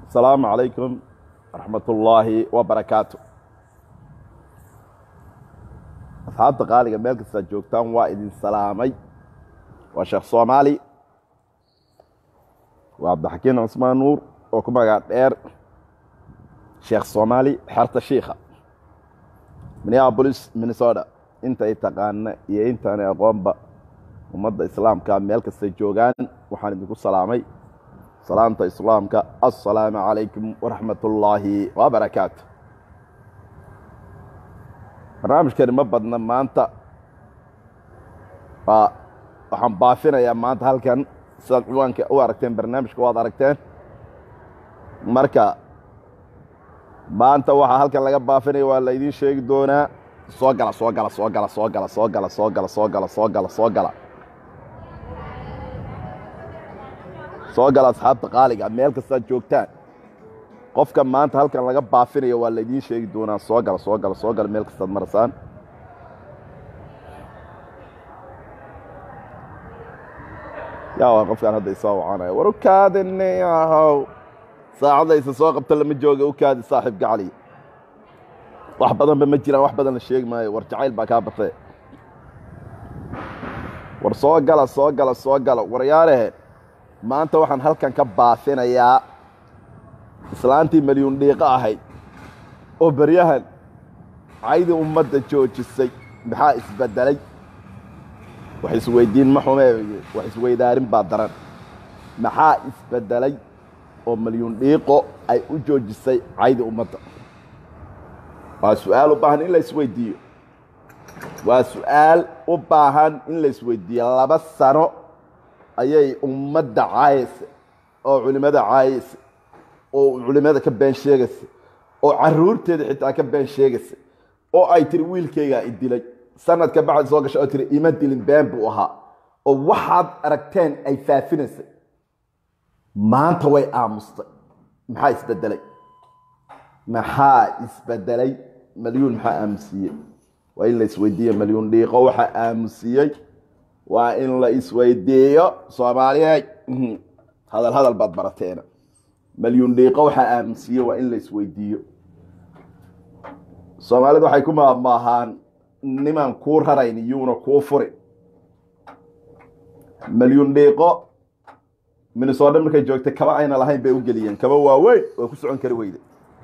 asalaamu calaykum waraxmat ullaahi wabarakaatu asxaabta qaaliga meel kastaad joogtaan waa idin salaamay waa sheekh soomaali waa cabdixakiin cusmaan nuur oo ku magac dheer sheekh soomaali xerta shiikha minneabolis minnesota intay taqaana iyo intaanay aqoonba ummadda islaamka meel kastay joogaan waxaan idinku salaamay salaamta islaamka assalaamu calaykum waraxmat ullaahi wabarakaatu barnaamijkani ma badna maanta waxaan baafinayaa maanta halkan sidaad ciwaanka u aragteen barnaamijka waad aragteen marka maanta waxaa halkan laga baafinaya waa laydiin sheegi doonaa soo gala soo gala soo gala soo gala soo gala soo gala soo gala soo gala soo gala soo gala asxaabta qaaliga meel kastaad joogtaan qofka maanta halkan laga baafinayo waa laydiin sheegi doonaa soo gala soo gala soo gala meel kastaad marasaan yaa waa qofkaan hadda isoo wacanaya war ukaadini ahow saacadda isa soo qabta lama jooga ukaadi saaxiib gacali wax badanba ma jiraan wax badan la sheegi maayo war jacayl baa kaa batee war soo gala soo gala soo gala waryaalehe maanta waxaan halkan ka baafinayaa islaantii malyuun dhiiqo ahayd oo beryahan caydii ummadda joojisay maxaa isbeddelay wax isweydiin ma xume wax isweydaarin baa daran maxaa isbeddelay oo malyuun dhiiqo ay u joojisay caydii ummadda waa su-aal u baahan in la isweydiiyo waa su-aal u baahan in la isweydiiyo laba sano ayay ummadda caayaysa oo culimmada caayaysa oo culimmada ka been sheegaysa oo caruurteeda xitaa ka been sheegaysa oo ay tiri wiilkaygaa i dilay sanadka bacdi soo gasha oo tiri ima dilin been buu ahaa oo waxaad aragteen ay faafinaysay maanta way aamustay maxaa isbedelay maxaa isbedelay malyuun maxaa aamusiiyey waa in la isweydiiyo malyuun dhiiqo waxaa aamusiiyey waa in la isweydiiyo soomaaliyeed hadal hadal baad barateena malyuun dhiiqo waxaa aamusiiyey waa in la isweydiiyo soomaalidu waxay ku maamaahaan nimaan kuu rarayn iyuuna kuu furin malyuun dhiiqo minnesota markay joogtay kaba ayna lahayn bay u geliyeen kaba waaweyn oo ku socon kari weyde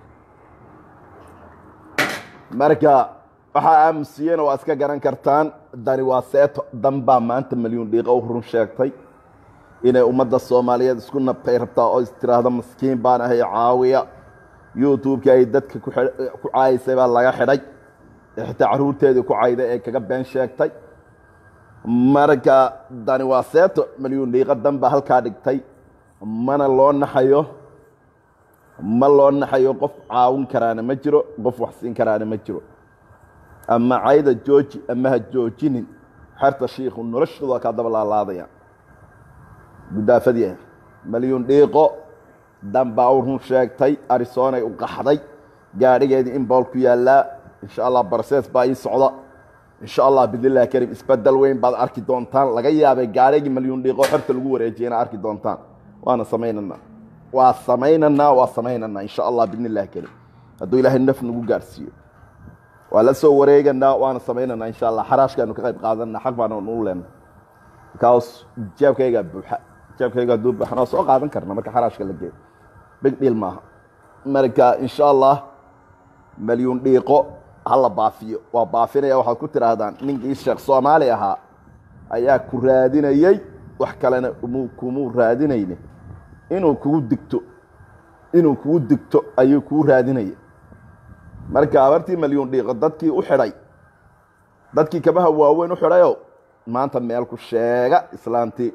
marka waxaa aamusiyena waa iska garan kartaan dani waa seeto dan baa maanta malyuun dhiiqo u run sheegtay inay ummadda soomaaliyeed isku nabtay rabtaa oo istiraahdo maskiin baan ahay caawiya youtube-kii ay dadka ku caayaysay baa laga xidhay xitaa caruurteedii ku cayday ee kaga been sheegtay marka dani waa seeto malyuun dhiiqo dan baa halkaa dhigtay mana loo naxayo ma loo naxayo qof caawin karaana ma jiro qof wax siin karaana ma jiro ama cayda jooji ama ha joojinin xerta shiikhu noloshooda waa kaa daba laalaadaya gudaafadii ah malyuun dhiiqo dan baa u run sheegtay arisonay u qaxday gaadhigeedii in bool ku yaallaa insha allah barsees baa ii socda insha allah bidnillahi karim isbedel weyn baad arki doontaan laga yaabay gaadhigii malyuun dhiiqo xerta lagu wareejiyay inaad arki doontaan waana samaynanaa waa samaynanaa waa samaynanaa insha allah bidn illahi karim hadduu ilaahay naf nagu gaarsiiyo waa la soo wareeganaa waana samaynanaa insha allah xaraashkaanu ka qayb qaadanaa xaq baana nuu leenna markaas jeebkaygaa buuxa jeebkayga hadduu buuxana waa soo qaadan karna marka xaraashka la geeyo big dhiil maaha marka insha allah malyuun dhiiqo hala baafiyo waa baafinaya waxaad ku tidhaahdaan ninkii sheekh soomaali ahaa ayaa ku raadinayey wax kalena kumuu raadinayne inuu kugu digto inuu kugu digto ayuu kuu raadinaya marka abartii malyuun dhiiqo dadkii u xidhay dadkii kabaha waaweyn u xidhayow maanta meel ku sheega islaantii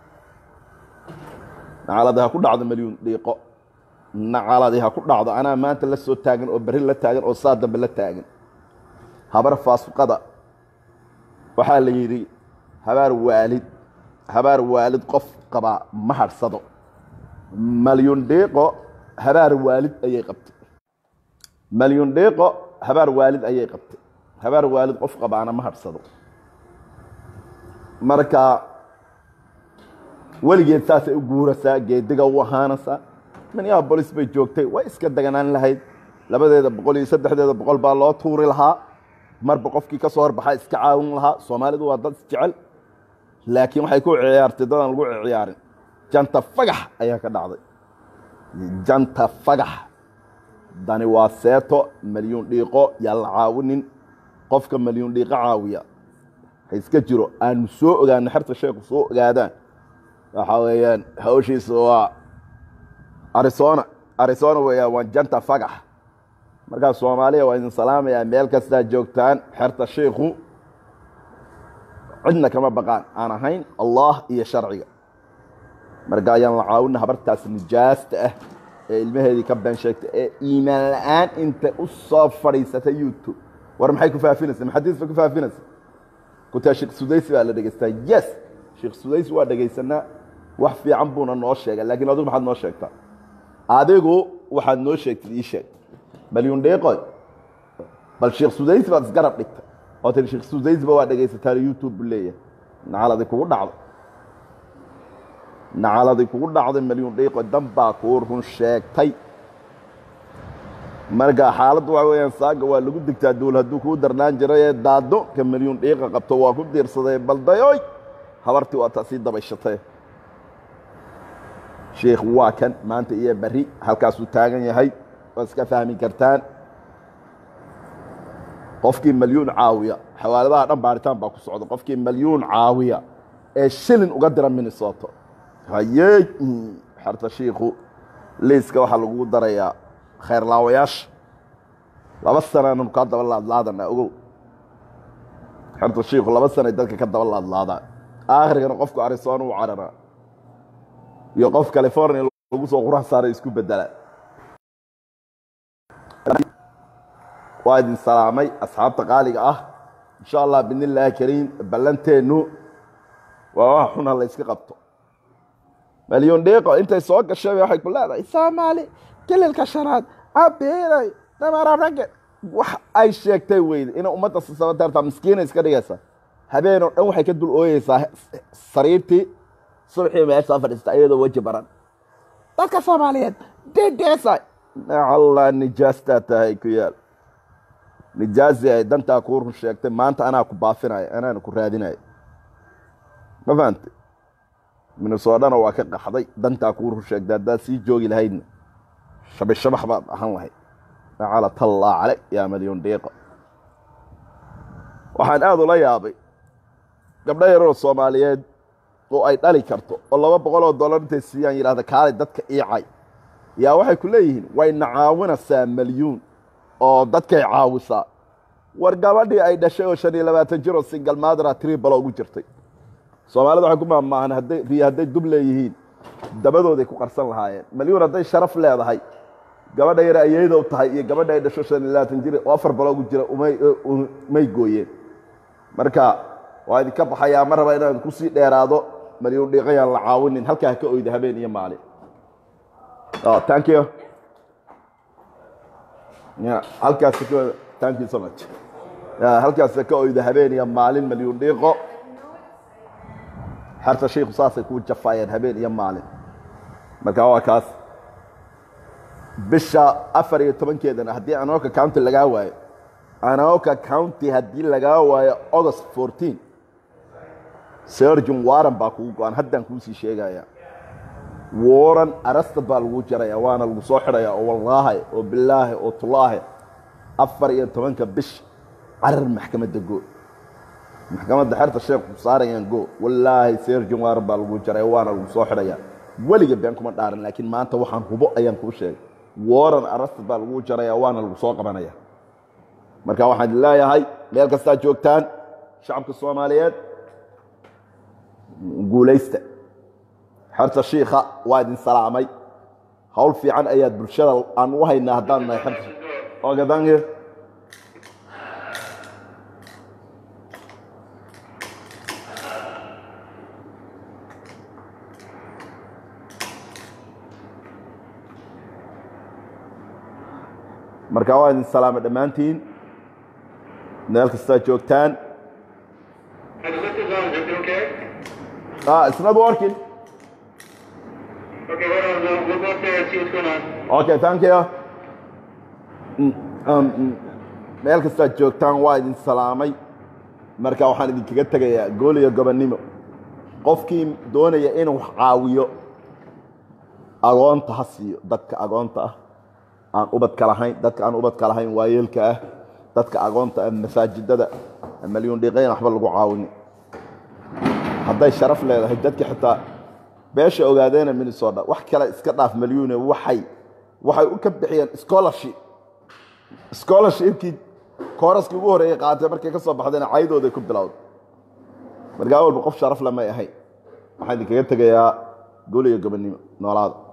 nacaladi ha ku dhacdo malyuun dhiiqo nacaladi ha ku dhacdo anaa maanta la soo taagan oo berri la taagan oo saa dambe la taagan habar faasuqada waxaa la yidhi habaar waalid habaar waalid qof qabaa ma hadhsado malyuun dhiiqo habaar waalid ayay qabtay malyuun dhiiqo habaar waalid ayay qabtay habaar waalid qof qabaana ma hadhsado marka weligeed saasay u guuraysaa geediga u ahaanaysaa minneabolis bay joogtay way iska deganaan lahayd labadeeda boqol iyo saddexdeeda boqol baa loo tuuri lahaa marba qofkii ka soo horbaxaa iska caawin lahaa soomaalidu waa dad isjecel laakiin waxay ku ciyaartay dadaan lagu ciyaarin janta fagax ayaa ka dhacday janta fagax dani waa seeto malyuun dhiiqo yaa la caawinin qofka malyuun dhiiqo caawiya ha iska jiro aanu soo ogaano xerta sheeku soo ogaadaan waxa weeyaan hawshiisa waa arizona arizona weeyaan waa janta fagax markaa soomaaliya waa idin salaamayaa meel kastaa joogtaan xerta shiikhu cidna kama baqaan aan ahayn allah iyo sharciga marka ayaan la caawina habartaas nijaasta ah ee ilmaheedii ka been sheegtay ee iimaan la-aan inta u soo fadhiisatay youtube war maxay ku faafinaysa maxadiis bay ku faafinaysa kutaa sheekh sudaysi baa la dhegaystaa yes sheekh sudaysi waa dhegaysanaa wax fiican buuna noo sheegay laakiin adigu maxaad noo sheegtaa adigu waxaad noo sheegtid ii sheeg malyuun dheeqoy bal sheekh sudaysi baad isgarab dhigtay oo tiri sheekh sudaysiba waa dhegaysataan youtube buu leeyahay nacaladi kugu dhacday nacaladi kugu dhacday malyuun dheeqoy dan baa kuu run sheegtay marka xaaladdu waxa weeyaan saaga waa lagu digtaa duul hadduu kuu darnaan jiray ee daado ka malyuun dhiiqa qabto waa ku diirsaday baldayoy habartii waa taa sii dabayshatay sheikh waa kan maanta iyo berri halkaasuu taagan yahay waa iska fahmi kartaan qofkii malyuun caawiya xawaaladaha dhan baaritaan baa ku socda qofkii malyuun caawiya ee shilin uga dira minnesoto hayey xerta shiikhu liiska waxaa lagu darayaa khayrlaawayaasha laba sanaanu kaa daba laadlaadana ogow xerta shiikhu laba sanay dadka ka daba laadlaadaan aakhirkana qofku arizona u cararaa iyo qof california lagu soo qurax saaray isku bedela waa idin salaamay asxaabta qaaliga ah insha allah bidni illaahi kariim ballanteennu waa wax xuna la yska qabto malyon dheeqo intay soo gashay waxay ku leedahay soomaali kililka shanaad abiiray damararage wax ay sheegtay weyde inay ummadda sisabateertaa miskiina iska dhigaysa habeenoo dhan waxay ka dul ooyeysaa sariirtii subaxii meeshaa fadhiista iyadoo weji baran dadka soomaaliyeed dedeesa allah nijaastaa tahay ku yaal nijaasi ay dantaa kuu run sheegtay maanta anaa ku baafinaya anaana ku raadinaya ma fahantay minnesodana waa ka qaxday dantaa kuu run sheegtay haddaad sii joogi lahaydna shabishabax baad ahan lahayd nacalatallaa cale yaa malyon dhiiqo waxaan aada ula yaabay gabdho yaroo soomaaliyeed oo ay dhali karto oo laba boqol oo dollar intay siiyaan yidhahda kaalay dadka iicay yaa waxay ku leeyihiin wayna caawinaysaa malyuun oo dadkay caawisaa war gabadhii ay dhashay oo shan iyo labaatan jir oo singal maadara tribalo ugu jirtay soomaalida waxay ku maamaahan hadday riya hadday dub leeyihiin dabadooday ku qarsan lahaayeen malyuun hadday sharaf leedahay gabadha yare ayaydow tahay iyo gabadha ay dhasho shan iyo labaatan jir oo afar balo ugu jira umay gooyeen marka waa idinka baxayaa ma raba inaan kusii dheeraado malyuun dhiiqayaan la caawinin halkaa ha ka oyda habeen iyo maalin thank you halkaas thank you so much halkaas ka oyda habeen iyo maalin malyuun dhiiqo xerta shiikhu saasay kuu jafaayeen habeen iyo maalin marka waa kaas bisha afar iyo tobankeedana haddii anoka county lagaa waayo anoka county haddii lagaa waayo august fourteen sergin warren baa kugu go-an haddaan kuusii sheegaya warren arastad baa lagu jaraya waana lagu soo xidhaya oo wallaahi oo bilaahi oo tulaahi afar iyo tobanka bish carar maxkamadda go maxkamadda xerta sheekh saarayaan go wallaahi sergin warren baa lagu jaraya waana lagu soo xidhaya weliga been kuma dhaaran laakiin maanta waxaan hubo ayaan kuu sheegay warren arastad baa lagu jaraya waana lagu soo qabanaya marka waxaan leeyahay meel kastaa joogtaan shacabka soomaaliyeed guulaysta xerta shiikha waa idin salaamay hawl fiican ayaad bulshada aan u haynaa haddaan nahay xerta ogadange marka waa idin salaamay dhammaantiin meel kastaa joogtaan Ah, it's not working. Okay, hold on. We'll, we'll go up there and see what's going on. okay thank you Mm, um, mm, meel kastaad joogtaan waa idin salaamay marka waxaan idinkaga tegayaa gool iyo gobonnimo qofkii doonaya inuu wax caawiyo agoonta ha siiyo dadka agoonta ah aan ubadka lahayn dadka aan ubadka lahayn waayeelka ah dadka agoonta ah masaajidada malyuun dhiiqayn waxba lagu caawini hadday sharaf leedahay dadka xitaa beesha ogaadeena minnesota wax kale iska dhaaf malyuune waxay waxay u ka bixiyeen scholarship scholarshipkii kooraskii ugu horreeyay qaatay markay ka soo baxdeen caydooday ku bilowday markaa walba qof sharaf le may ahayn waxaan idinkaga tegayaa gol iyo gobonnimo noolaada